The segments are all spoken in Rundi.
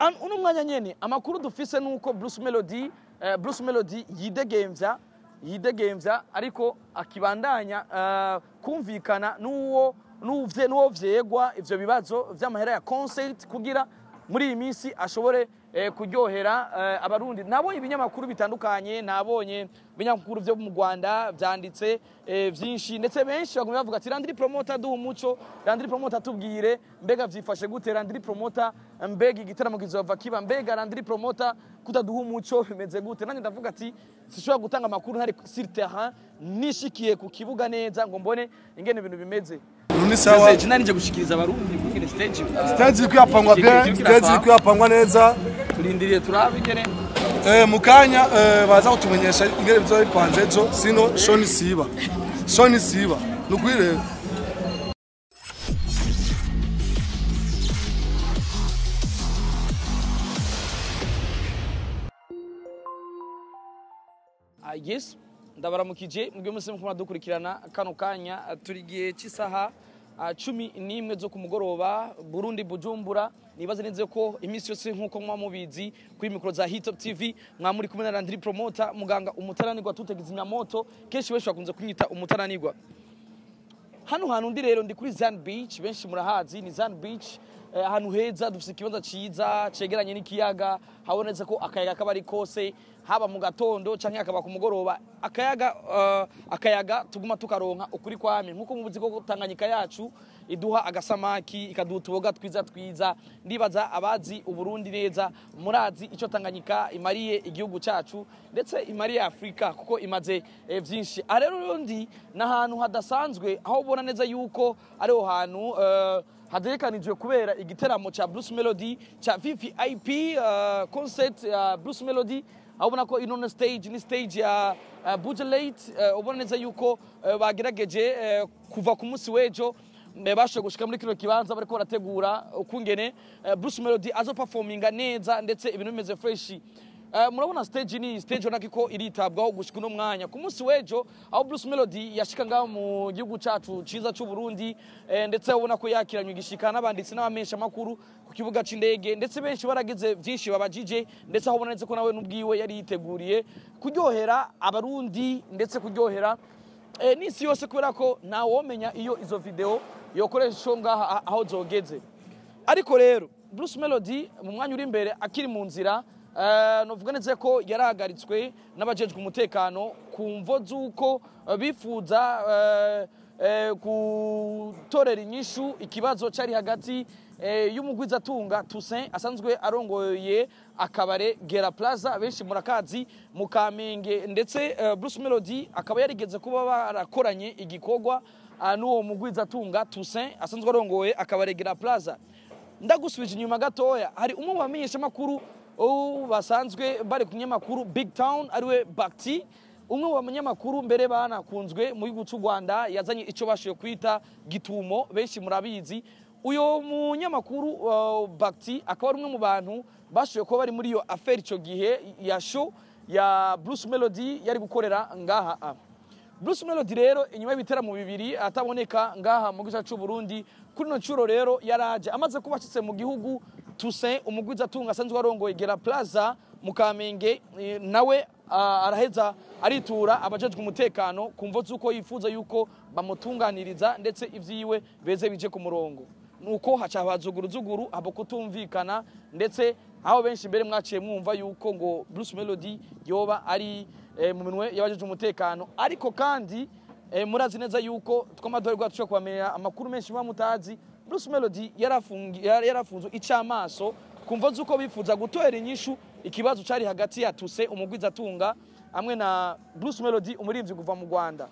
An- uno mwanya nyene amakuru dufise nuko Bruce Melody eh, Bruce Melody yidegemvya yidegemvya ariko akibandanya eh, kumvikana n'uwo n'uvye n'uwo vyegwa ivyo bibazo vy'amahera ya concert kugira muri iyi minsi ashobore eh, kuryohera eh, abarundi nabonye ibinyamakuru bitandukanye nabonye ibinyamakuru vyo mu Rwanda vyanditse eh, vyinshi ndetse benshi bagumye bavuga ati Landry Promoter duha umuco Landry Promoter tubwire mbega vyifashe gute Landry Promoter mbega igitaramo kizova kiba mbega Landry Promoter kutaduha umuco bimeze gute nanjye ndavuga ati sishobora gutanga amakuru ntari sur terrain nishikiye ku kibuga neza ngo mbone ingene ibintu bimeze ni sawa Sese, nari nje gushikiriza abarundi kuri stage stage iri kuyapangwa bien stage iri kuyapangwa neza turindiriye turabe ingene eh, mu kanya eh, baza kutumenyesha ingene bizoba bipanze ejo sino shoni siba shoni siba ni ukuri rero Ah, yes ndabaramukije mubyo musi mukuma dukurikirana kano kanya ah, turi gihe cy'isaha ah, cumi n'imwe zo ku mugoroba burundi bujumbura nibaze neza ko iminsi yose nk'uko muba mubizi kuri mikoro za hitop tv mwaba muri kumwe na landiri promota muganga umutaranirwa tutegeza imyamoto kenshi benshi bakunze kunyita umutaranirwa hano hantu ndi rero ndi kuri Zan Beach benshi murahazi ni Zan Beach eh, ahantu heza dufite ikibanza ciza cegeranye n'ikiyaga habonetse ko akayaga kaba ari kose haba mu gatondo canke akaba ku mugoroba akayaga uh, akayaga tuguma tukaronka ukuri kwame nkuko mubuzi ko Tanganyika yacu iduha agasamaki ikaduha utuboga twiza twiza ndibaza abazi uburundi neza murazi ico Tanganyika imariye igihugu cacu ndetse imariye Afrika kuko imaze eh, vyinshi aha rero rero ndi n'ahantu hadasanzwe aho ubona neza yuko ariho hantu uh, hategekanijwe kubera igiteramo ca Bruce Melody ca VVIP uh, concert ya Bruce Melody aho ubona ko ino stage ni stage ya uh, Buja Late uh, ubona neza yuko uh, bagerageje uh, kuva ku munsi w'ejo mbe bashoboye gushika muri kino kibanza bariko barategura ukungene uh, Bruce Melody azo performinga neza ndetse ibintu bimeze fresh Uh, murabona stage ni stage ubona ko iritabwaho gushika uno mwanya ku munsi w'ejo aho Bruce Melody yashika ngaho mu gihugu cacu ciza c'u Burundi eh, ndetse ubona ko yakiranywe igishika n'abanditsi n'abamesha makuru ku kibuga c'indege ndetse benshi baragize vyinshi babajije ndetse aho ubona neza ko nawe n'ubwiwe yari yiteguriye kuryohera abarundi ndetse kuryohera eh, n'isi yose kubera ko ntawomenya iyo izo video yokoresha ngaha aho zogeze ariko rero Bruce Melody mu mwanya uri imbere akiri mu nzira Uh, novuga neza ko yarahagaritswe n'abajejwe umutekano ku mvo z'uko uh, bifuza uh, uh, gutorera inyishu ikibazo cari hagati uh, y'umugwizatunga Toussaint asanzwe arongoye akabare Gera Plaza benshi murakazi mu Kamenge ndetse uh, Bruce Melody akaba yarigeze kuba barakoranye igikorwa uh, n'uwo mugwizatunga Toussaint asanzwe arongoye akabare Gera Plaza ndagusubije inyuma gatoya hari umwe mu bamenyeshamakuru ubu basanzwe bari ku kinyamakuru big town ariwe bakiti umwe mu banyamakuru mbere banakunzwe mu gihugu cy'u rwanda yazanye icyo bashoboye kwita gitumo benshi murabizi uyu munyamakuru uh, bakiti akaba ari umwe mu bantu bashoboye kuba bari muri iyo aferi icyo gihe ya show ya bruce melody yari gukorera ngaha bruce melody rero inyuma y'ibiteramo bibiri ataboneka ngaha mu gice cy'u burundi kuri ino nshuro rero yaraje amaze kuba ashyitse mu gihugu Toussaint umugwizatunga asanzwe arongoye Gera Plaza mu Kamenge eh, nawe uh, araheza aritura abajejwe umutekano kumvo zuko yifuza yuko bamutunganiriza ndetse ivyiwe beze bije ku murongo nuko haca hazuguru zuguru habo kutumvikana ndetse aho benshi mbere mwaciye mwumva yuko ngo Bruce Melody yoba ari eh, mu minwe y'abajejwe umutekano ariko kandi eh, murazi neza yuko twamadoherwa tushobora kubamenya amakuru menshi muba mutazi Bruce Melody yarafunzwe icamaso kumva zuko bifuza gutorera inyishu ikibazo cari hagati ya Tuse umugwizatunga hamwe na Bruce Melody umuririmvyi kuva mu Rwanda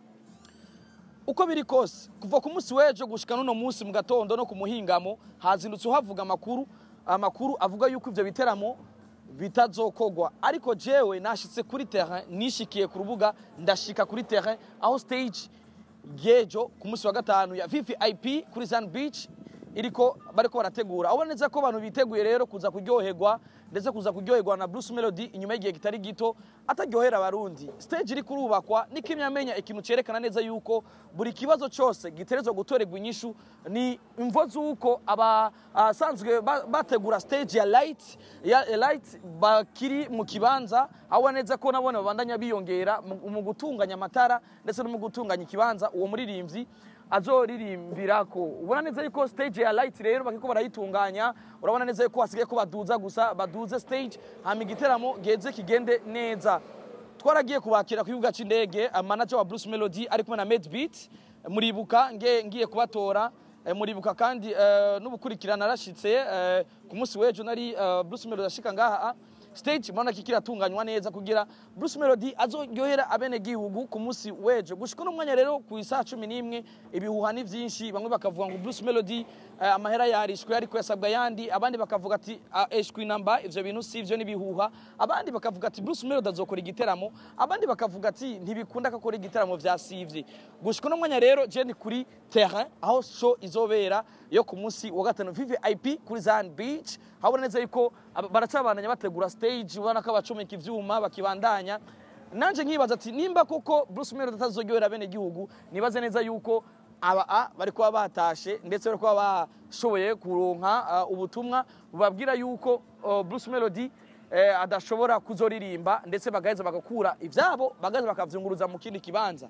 uko biri kose kuva ku munsi w'ejo gushika n'uno munsi mu gatondo no ku muhingamo hazindutse uhavuga amakuru amakuru avuga yuko ivyo biteramo bitazokogwa ariko jewe nashitse kuri terrain nishikiye ku rubuga ndashika kuri terrain aho stage gejo ku munsi wa gatanu ya VVIP kuri Zan Beach iriko bariko barategura ubona neza ko abantu biteguye rero kuza kuryoherwa ndetse kuza kuryoherwa na Bruce Melody inyuma y'igihe kitari gito ataryohera abarundi stage iri kurubakwa niko imyamenya ikintu cerekana neza yuko buri kibazo cyose giterezwa gutorerwa inyishu ni imvo z'uko abasanzwe bategura stage ya light ya light bakiri mu kibanza aho neza ko nabone babandanya biyongera mu gutunganya amatara ndetse no mu gutunganya ikibanza uwo muririmbyi azoririmbira ko ubona neza yuko stage ya light rero bakiko barayitunganya urabona neza yuko hasigaye ko baduza gusa baduze stage hama igiteramo geze kigende neza twaragiye kubakira ku kibuga c'indege manager wa Bruce Melody ari kumwe na Medbeat muribuka nge ngiye kubatora muribuka kandi n'ubukurikirana arashitse ku munsi w'ejo nari Bruce Melody ashika ngaha stage mbona kikiratunganywa neza kugira Bruce Melody azoryohera abene gihugu ku munsi wejo gushika no mwanya rero ku isaha 11 ibihuha ni vyinshi bamwe bakavuga ngo Bruce Melody uh, amahera yarishwe ariko yasabwa yandi abandi bakavuga ati uh, eshwi namba ivyo bintu si ivyo nibihuha abandi bakavuga ati Bruce Melody azokora igiteramo abandi bakavuga ati ntibikunda ko akora igiteramo vya sivye gushika no mwanya rero je ni kuri terrain aho show izobera yo ku munsi wa gatanu VIP kuri Zan Beach habona neza yuko baracabandanya bategura stage ubona ko abacomeka ivyuma bakibandanya nanje nkibaza ati nimba koko Bruce Melody atazogyohera bene gihugu nibaze neza yuko aba a bari kuba batashe ndetse bari kuba bashoboye kuronka uh, ubutumwa bubabwira yuko uh, Bruce Melody eh, adashobora kuzoririmba ndetse bagaheza bagakura ivyabo bagaheza bakavyunguruza mu kindi kibanza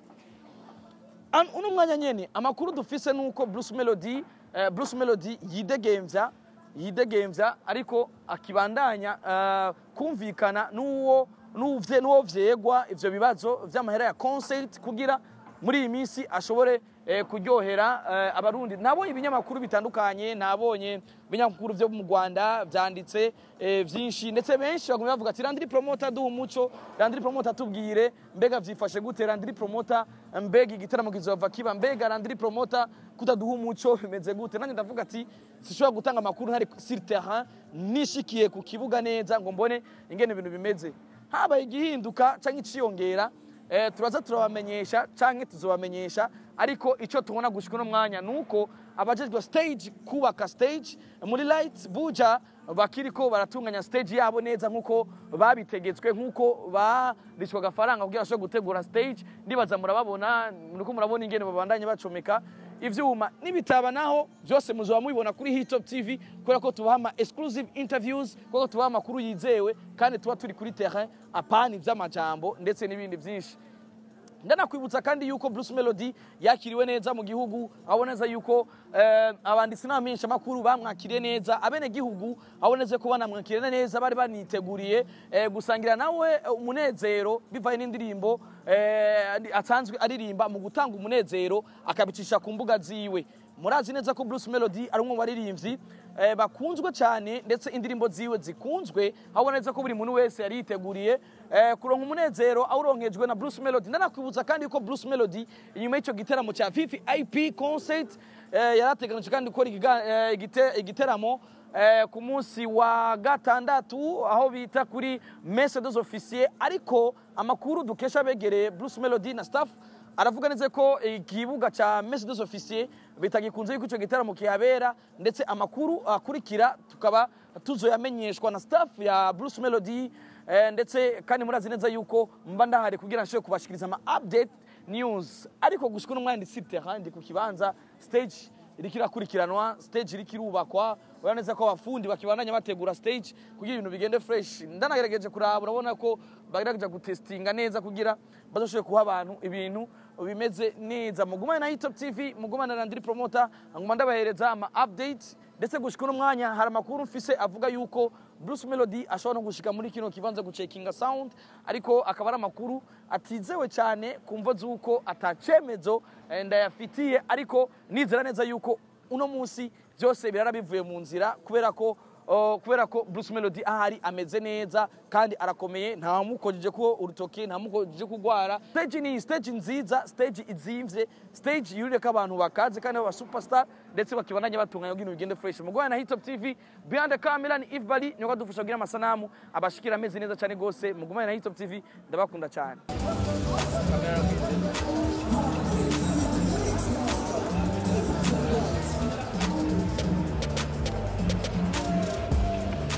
uno mwanya nyene amakuru dufise nuko Bruce Melody eh, Bruce Melody yidegemvya yidegemvya ariko akibandanya uh, kumvikana n'uwo n'uvye n'uwo vyegwa ivyo bibazo vy'amahera ya concert kugira muri iyi minsi ashobore eh, kuryohera eh, abarundi nabonye ibinyamakuru bitandukanye nabonye ibinyamakuru vyo mu Rwanda vyanditse eh, vyinshi ndetse benshi bagumye bavuga ati Landry Promoter duha umuco Landry Promoter tubwire mbega vyifashe gute Landry Promoter mbega igitaramo kizova kiba mbega Landry Promoter kutaduha umuco bimeze gute nanjye ndavuga ati sishobora gutanga amakuru ntari sur terrain nishikiye ku kibuga neza ngo mbone ingene ibintu bimeze habaye igihinduka canke iciyongera eh, turaza turabamenyesha canke tuzobamenyesha ariko ico tubona gushika uno mwanya nuko abajejwe stage kubaka stage muri light buja bakiriko baratunganya stage yabo neza nkuko babitegetswe nkuko barishwa agafaranga kugira bashobore gutegura stage ndibaza murababona muriko murabona ingene babandanye bacomeka ivyuma nibitaba naho byose muzoba mubibona kuri Hitop TV kubera ko tubaha ama exclusive interviews kuko tubaha amakuru yizewe kandi tuba turi kuri terrain apani vy'amajambo ndetse n'ibindi vyinshi ndanakwibutsa kandi yuko Bruce Melody yakiriwe neza mu gihugu aboneza yuko eh, abanditsi n'abamenyesha makuru bamwakiriye neza abene gihugu aboneze ko banamwakiriye neza bari baniteguriye eh, gusangira nawe umunezero bivaye n'indirimbo eh, asanzwe aririmba mu gutanga umunezero akabicisha ku mbuga ziwe murazi neza ko Bruce Melody ari umwe mu baririmbyi eh, bakunzwe cyane ndetse indirimbo ziwe zikunzwe habonetse ko buri muntu wese yari yiteguriye eh, kuronka umunezero awuronkejwe na Bruce Melody ndanakwibutsa kandi ko Bruce Melody inyuma y'icyo giteramo cya VIP concert eh, yarateganije kandi gukora igiga- eh, igite- igiteramo eh, ku munsi wa gatandatu aho bita kuri messe des officiers ariko amakuru dukesha begereye Bruce Melody na staff aravuga neza ko ikibuga cya messe des officiers bitagikunze yuko icyo gitaramo kihabera ndetse amakuru akurikira tukaba tuzoyamenyeshwa na staff ya Bruce Melody eh, ndetse kandi murazi neza yuko mba ndahari kugira nshobore kubashikiriza ama update news ariko gushika uno mwanya ndi sur terrain ndi ku kibanza stage iriko irakurikiranwa stage iriko irubakwa urabona neza ko abafundi bakibandanya bategura stage kugira ibintu bigende fresh ndanagerageje kuraba urabona ko bagerageje gutestinga neza kugira bazoshobore kuha abantu ibintu bimeze neza mugumane na Hitop TV mugumane na Landry Promoter nguma ndabahereza ama update ndetse gushika uno mwanya hari amakuru mfise avuga yuko Bruce Melody ashobora no gushika muri kino kibanza gucekinga sound ariko akaba ari amakuru atizewe cyane kumvo z'uko atacemezo eh, ndayafitiye ariko nizera neza yuko uno munsi byose birara bivuye mu nzira kubera ko uh, kubera ko Bruce Melody ahari ameze neza kandi arakomeye nta mukojeje ko urutoke nta mukojeje kugwara stage ni stage nziza stage izimvye stage yurire ko abantu bakaze kandi baba superstar ndetse bakibandanya batunganya kugira ibintu bigende fresh mugwana na Hitop TV behind the camera ni Eve Bali nyoka dufasha kugira amasanamu abashikira ameze neza cyane gose mugumane na Hitop TV ndabakunda cyane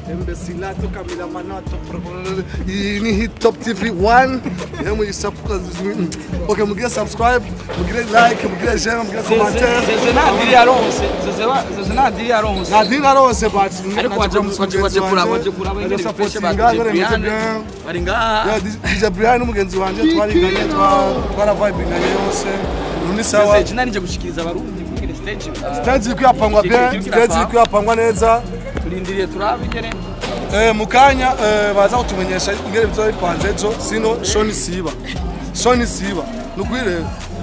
Embesilato Cameramanато iyi ni hit top tv 1 iyo muyisapura okay mugire subscribe mugire like mugire share mugire commentaire zeze nta diri yaronse zeze wa- zeze nta diri yaronse nta narose but ariko waje waje waje kuraba waje kuraba ingene bifashe ba DJ Brian bari ngaha DJ Brian n'umugenzi wanje twariganye twa- twaravibinganye yose ubu ni sawa zeze jina nije gushikiriza abarundi kuri stage uh, stage iri kwiyapangwa bien stage iri kwiyapangwa neza turindiriye turabe ingene Eh, mu kanya eh, baza kutumenyesha ingene bizoba bipanze ejo sino shoni siba shoni siba ni ukuri rero